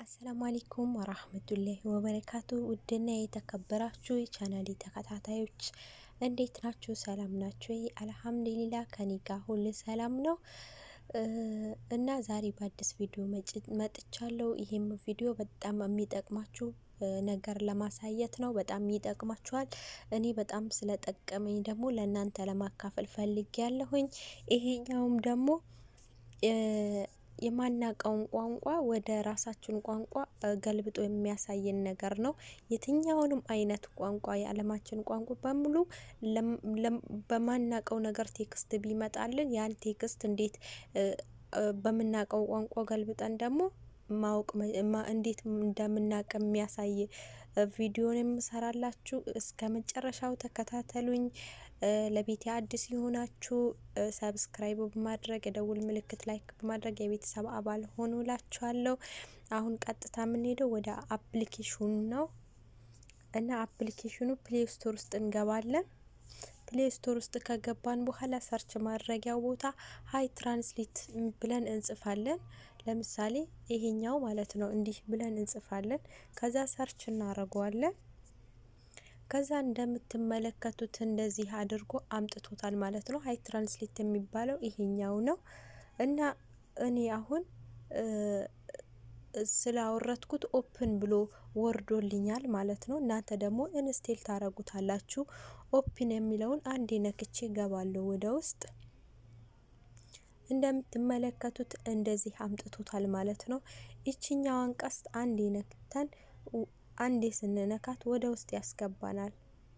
አሰላሙ አለይኩም ወራህመቱላሂ ወበረካቱ። ውድና የተከበራችሁ የቻናሌ ተከታታዮች እንዴት ናችሁ? ሰላም ናችሁ? አልሐምዱሊላ ከኔ ጋር ሁሉ ሰላም ነው። እና ዛሬ በአዲስ ቪዲዮ መጥቻለሁ። ይሄም ቪዲዮ በጣም የሚጠቅማችሁ ነገር ለማሳየት ነው። በጣም ይጠቅማችኋል። እኔ በጣም ስለጠቀመኝ ደግሞ ለእናንተ ለማካፈል ፈልጌ ያለሁኝ። ይሄኛውም ደግሞ የማናቀውን ቋንቋ ወደ ራሳችን ቋንቋ ገልብጦ የሚያሳየን ነገር ነው። የትኛውንም አይነት ቋንቋ የዓለማችን ቋንቋ በሙሉ በማናቀው ነገር ቴክስት ቢመጣልን ያን ቴክስት እንዴት በምናቀው ቋንቋ ገልብጠን ደግሞ ማወቅ እንዴት እንደምናቅ የሚያሳይ ቪዲዮን የምሰራላችሁ እስከ መጨረሻው ተከታተሉኝ። ለቤቴ አዲስ የሆናችሁ ሰብስክራይብ በማድረግ የደውል ምልክት ላይክ በማድረግ የቤተሰብ አባል ሆኑ ላችኋለሁ። አሁን ቀጥታ የምንሄደው ወደ አፕሊኬሽኑ ነው እና አፕሊኬሽኑ ፕሌይ ስቶር ውስጥ እንገባለን። ፕሌይ ስቶር ውስጥ ከገባን በኋላ ሰርች ማድረጊያው ቦታ ሀይ ትራንስሌት ብለን እንጽፋለን። ለምሳሌ ይሄኛው ማለት ነው። እንዲህ ብለን እንጽፋለን። ከዛ ሰርች እናደርገዋለን። ከዛ እንደምትመለከቱት እንደዚህ አድርጎ አምጥቶታል ማለት ነው። ሀይ ትራንስሌት የሚባለው ይሄኛው ነው እና እኔ አሁን ስላወረድኩት ኦፕን ብሎ ወርዶልኛል ማለት ነው። እናንተ ደግሞ ኢንስቴል ታረጉታላችሁ። ኦፕን የሚለውን አንዴ ነክቼ ገባለሁ ወደ ውስጥ እንደምትመለከቱት እንደዚህ አምጥቶታል ማለት ነው። ይችኛዋን ቀስት አንዴ ነክተን አንዴ ስንነካት ወደ ውስጥ ያስገባናል።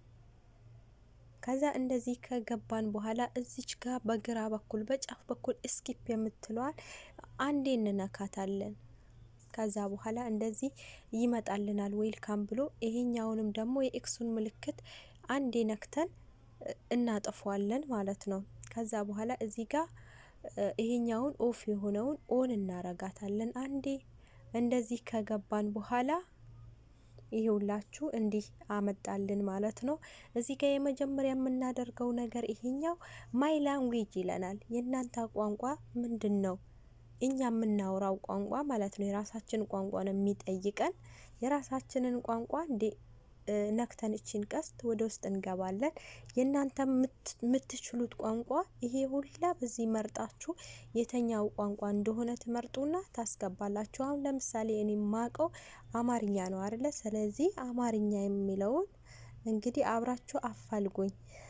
ከዛ እንደዚህ ከገባን በኋላ እዚች ጋር በግራ በኩል በጫፍ በኩል እስኪፕ የምትለዋል አንዴ እንነካታለን። ከዛ በኋላ እንደዚህ ይመጣልናል ዌልካም ብሎ ይሄኛውንም ደግሞ የኤክሱን ምልክት አንዴ ነክተን እናጠፏለን ማለት ነው። ከዛ በኋላ እዚህ ጋር ይሄኛውን ኦፍ የሆነውን ኦን እናረጋታለን አንዴ። እንደዚህ ከገባን በኋላ ይሄውላችሁ እንዲህ አመጣልን ማለት ነው። እዚህ ጋር የመጀመሪያ የምናደርገው ነገር ይሄኛው ማይ ላንጉዌጅ ይለናል። የእናንተ ቋንቋ ምንድን ነው? እኛ የምናወራው ቋንቋ ማለት ነው። የራሳችን ቋንቋ ነው የሚጠይቀን። የራሳችንን ቋንቋ እንዴ ነክተን እችን ቀስት ወደ ውስጥ እንገባለን። የእናንተ የምትችሉት ቋንቋ ይሄ ሁላ በዚህ መርጣችሁ የተኛው ቋንቋ እንደሆነ ትመርጡና ታስገባላችሁ። አሁን ለምሳሌ እኔ የማውቀው አማርኛ ነው አይደለ? ስለዚህ አማርኛ የሚለውን እንግዲህ አብራችሁ አፋልጉኝ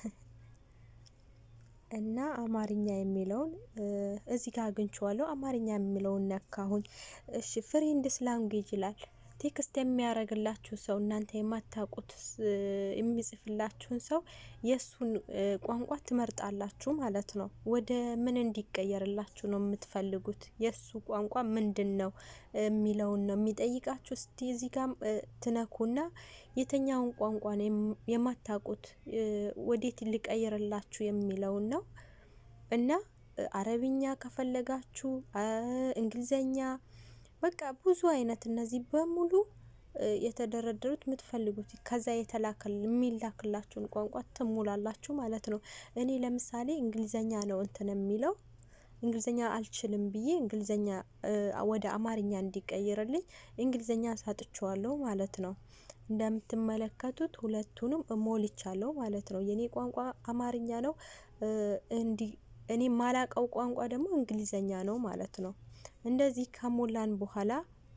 እና አማርኛ የሚለውን እዚህ ጋር አግኝቼዋለሁ። አማርኛ የሚለውን ነካሁኝ። እሺ ፍሬንድስ ላንጉዌጅ ይላል። ቴክስት የሚያደርግላችሁ ሰው እናንተ የማታውቁት የሚጽፍላችሁን ሰው የእሱን ቋንቋ ትመርጣላችሁ ማለት ነው። ወደ ምን እንዲቀየርላችሁ ነው የምትፈልጉት? የእሱ ቋንቋ ምንድን ነው የሚለውን ነው የሚጠይቃችሁ። እስቲ እዚህ ጋር ትነኩና የተኛውን ቋንቋ ነው የማታውቁት ወዴት ሊቀይርላችሁ የሚለውን ነው እና አረብኛ ከፈለጋችሁ እንግሊዘኛ በቃ ብዙ አይነት እነዚህ በሙሉ የተደረደሩት የምትፈልጉት ከዛ የተላከል የሚላክላችሁን ቋንቋ ትሙላላችሁ ማለት ነው። እኔ ለምሳሌ እንግሊዘኛ ነው እንትን የሚለው እንግሊዘኛ አልችልም ብዬ እንግሊዘኛ ወደ አማርኛ እንዲቀይርልኝ እንግሊዘኛ ሳጥቸዋለሁ ማለት ነው። እንደምትመለከቱት ሁለቱንም ሞልቻለሁ ማለት ነው። የኔ ቋንቋ አማርኛ ነው። እንዲ እኔ ማላቀው ቋንቋ ደግሞ እንግሊዘኛ ነው ማለት ነው። እንደዚህ ከሞላን በኋላ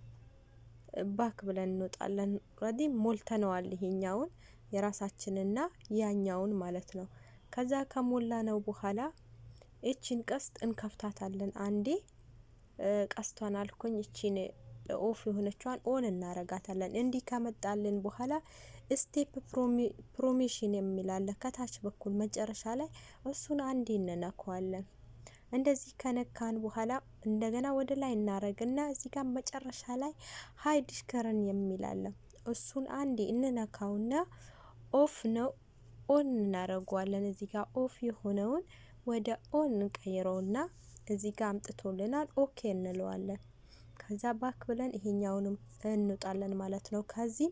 ባክ ብለን እንወጣለን። ኦልሬዲ ሞልተነዋል ይሄኛውን የራሳችንና ያኛውን ማለት ነው። ከዛ ከሞላ ነው በኋላ እቺን ቀስት እንከፍታታለን። አንዴ ቀስቷን አልኩኝ እቺን ኦፍ የሆነችዋን ኦን እናረጋታለን። እንዲህ ከመጣልን በኋላ ስቴፕ ፕሮሜሽን የሚላለ ከታች በኩል መጨረሻ ላይ እሱን አንዴ እንነካዋለን። እንደዚህ ከነካን በኋላ እንደገና ወደ ላይ እናረግና እዚህ ጋር መጨረሻ ላይ ሀይ ዲሽከረን የሚላለ እሱን አንዴ እንነካውና ኦፍ ነው ኦን እናደርገዋለን። እዚህ ጋር ኦፍ የሆነውን ወደ ኦን እንቀይረውና እዚህ ጋር አምጥቶልናል። ኦኬ እንለዋለን። ከዛ ባክ ብለን ይሄኛውንም እንውጣለን ማለት ነው። ከዚህም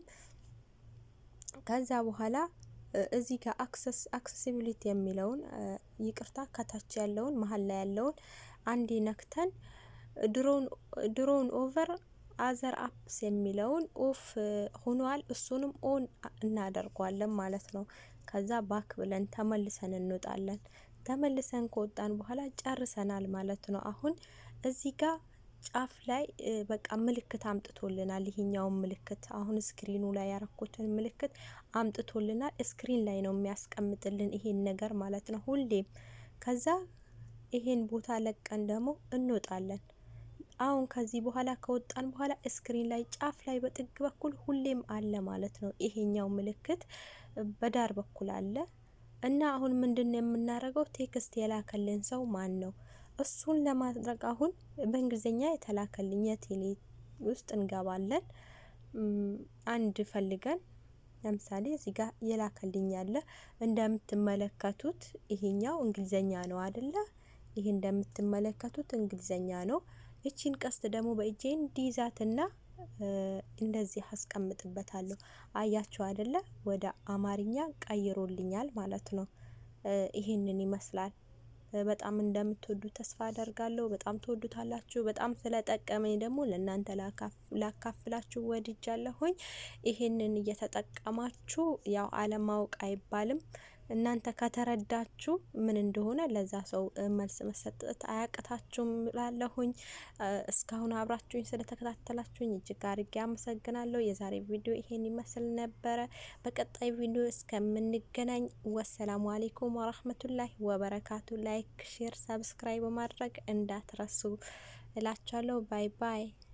ከዛ በኋላ እዚህ ጋር አክሰስ አክሰሲቢሊቲ የሚለውን ይቅርታ፣ ከታች ያለውን መሀል ላይ ያለውን አንዴ ነክተን ድሮውን ኦቨር አዘር አፕስ የሚለውን ኦፍ ሆኗል። እሱንም ኦን እናደርጓለን ማለት ነው። ከዛ ባክ ብለን ተመልሰን እንወጣለን። ተመልሰን ከወጣን በኋላ ጨርሰናል ማለት ነው። አሁን እዚህ ጋር ጫፍ ላይ በቃ ምልክት አምጥቶልናል። ይሄኛውን ምልክት አሁን ስክሪኑ ላይ ያረኩትን ምልክት አምጥቶልናል። ስክሪን ላይ ነው የሚያስቀምጥልን ይሄን ነገር ማለት ነው ሁሌም። ከዛ ይሄን ቦታ ለቀን ደግሞ እንወጣለን። አሁን ከዚህ በኋላ ከወጣን በኋላ ስክሪን ላይ ጫፍ ላይ በጥግ በኩል ሁሌም አለ ማለት ነው። ይሄኛው ምልክት በዳር በኩል አለ እና አሁን ምንድን ነው የምናደርገው? ቴክስት የላከልን ሰው ማን ነው? እሱን ለማድረግ አሁን በእንግሊዝኛ የተላከልኝ የቴሌ ውስጥ እንገባለን። አንድ ፈልገን ለምሳሌ እዚህ ጋር የላከልኝ ያለ እንደምትመለከቱት ይሄኛው እንግሊዝኛ ነው አደለ? ይሄ እንደምትመለከቱት እንግሊዝኛ ነው። እቺን ቀስት ደግሞ በእጄ እንዲይዛትና እንደዚህ አስቀምጥበታለሁ። አያችሁ አይደለ? ወደ አማርኛ ቀይሮልኛል ማለት ነው። ይሄንን ይመስላል። በጣም እንደምትወዱ ተስፋ አደርጋለሁ። በጣም ትወዱታላችሁ። በጣም ስለጠቀመኝ ደግሞ ለእናንተ ላካፍላችሁ ወድጃለሁኝ። ይሄንን እየተጠቀማችሁ ያው አለማወቅ አይባልም። እናንተ ከተረዳችሁ ምን እንደሆነ ለዛ ሰው መልስ መሰጠት አያቅታችሁም ላለሁኝ። እስካሁን አብራችሁኝ ስለተከታተላችሁኝ እጅግ አርጌ አመሰግናለሁ። የዛሬ ቪዲዮ ይሄን ይመስል ነበረ። በቀጣይ ቪዲዮ እስከምንገናኝ ወሰላሙ አሌይኩም ወራህመቱላሂ ወበረካቱ። ላይክ፣ ሼር፣ ሰብስክራይብ በማድረግ እንዳትረሱ እላችኋለሁ። ባይ ባይ።